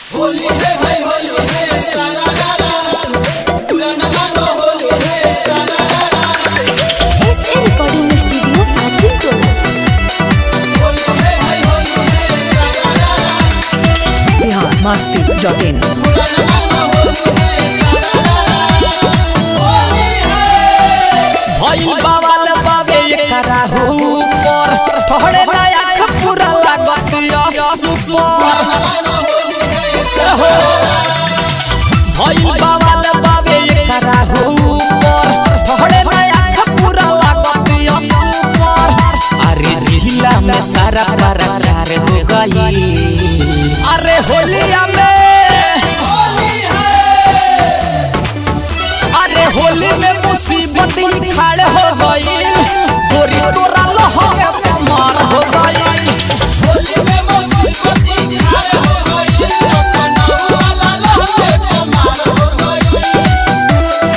होली है भाई होली है सारा रारा पुराना गाना होली है सारा रारा SA recording studio Adipur Holi है भाई होली है सारा रारा बिहार मस्ती डॉट इन पुराना गाना होली है सारा रारा होली है भइल बावल बाबे एकरा ऊपर थोड़े नया खपुरा लागत या सुपर गाना होली है सारा भइल बावल बाबे एकरा ऊपर थोड़े नया खपुरा लागत या सुपर अरे जिला में सारा प्रचार हो गई अरे होलिया में होली है अरे होली में मुसीबत ही खड़े हो गई गोरी तोरा लहंगे मार हो गई होली में मुसीबती खाए हो गई अपना वाला लहंगे पे मार हो गई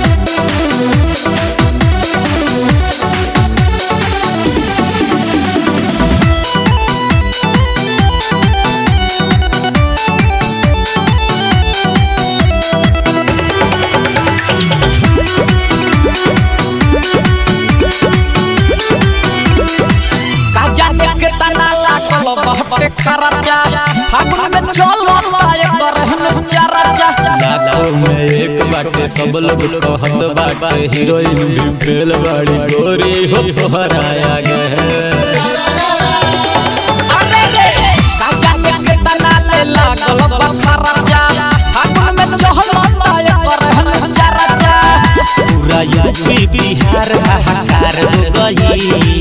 काजा के तना लागल बहटे खराचा फागुन में चल लाए करहन चराचा लाखों में एक बाटे सब लोग कहत बाटे हीरोइन भी फेल बाड़ी गोरी हो तोहराया गए अरे रे काजा के तना ले लागल बखराचा फागुन में चल लाए करहन चराचा पूरा यूपी बिहार हाहाकार हो गई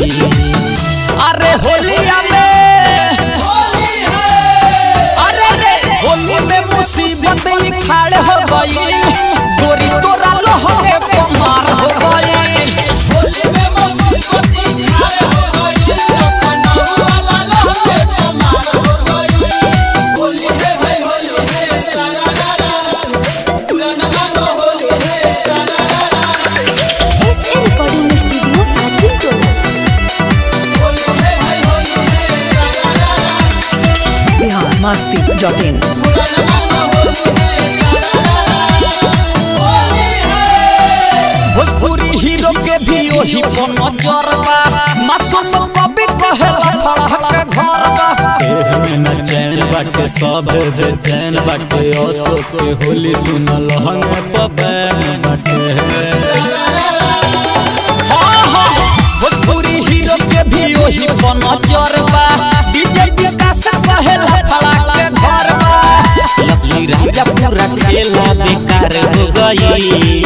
अरे होलिया में होली है अरे रे होली में मुसीबत ही खड़े हो गई गोरी तोरा लहंगे पे मार हो गई होली में मुसीबती खाए हो गई अपना वाला लहंगे पे मार हो गई होली है भाई होली है सारा रारा पुराना गाना होली है सारा रारा SA recording studio Adipur Holi है भाई होली है सारा रारा बिहार मस्ती डॉट इन पुराना गाना होली है सारा रारा होली है भोजपुरी हीरो के भी वही पर नजर बा मासूम कभी कहेला फड़क के घर बा देह में न चैन बाटे सब बेचैन बाटे असो के होली सुनल हमें पबैन बाटे हाँ हाँ भोजपुरी हीरो के भी वही पर नजर बा डीजे विकास कहेला फड़क के घर बा लकी राजा पूरा खेला बेकार हो गई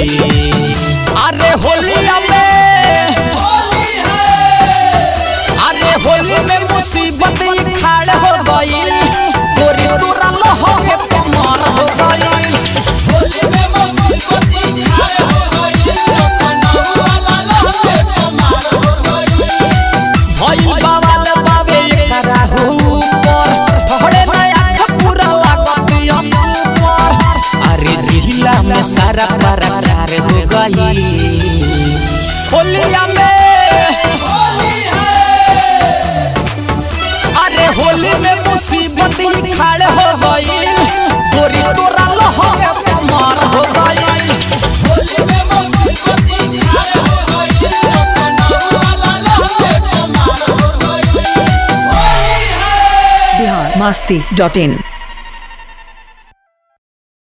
अरे होलिया में होली है अरे होली में मुसीबत ही खड़े हो गई गोरी तोरा लहंगे पे मार हो गई होली में मुसीबती खाए हो गई अपना वाला लहंगे पे मार हो गई भइल बावल बाबे एकरा ऊपर थोड़े नया खपुरा लागत या सुपर अरे जिला में सारा प्रचार हो गई होलिया में होली है अरे होली में मुसीबत ही खड़े हो गई गोरी तोरा लहंगे पे मार हो गई होली में मुसीबती खाए हो गई अपना वाला लहंगे पे मार हो गई होली है बिहार मस्ती डॉट इन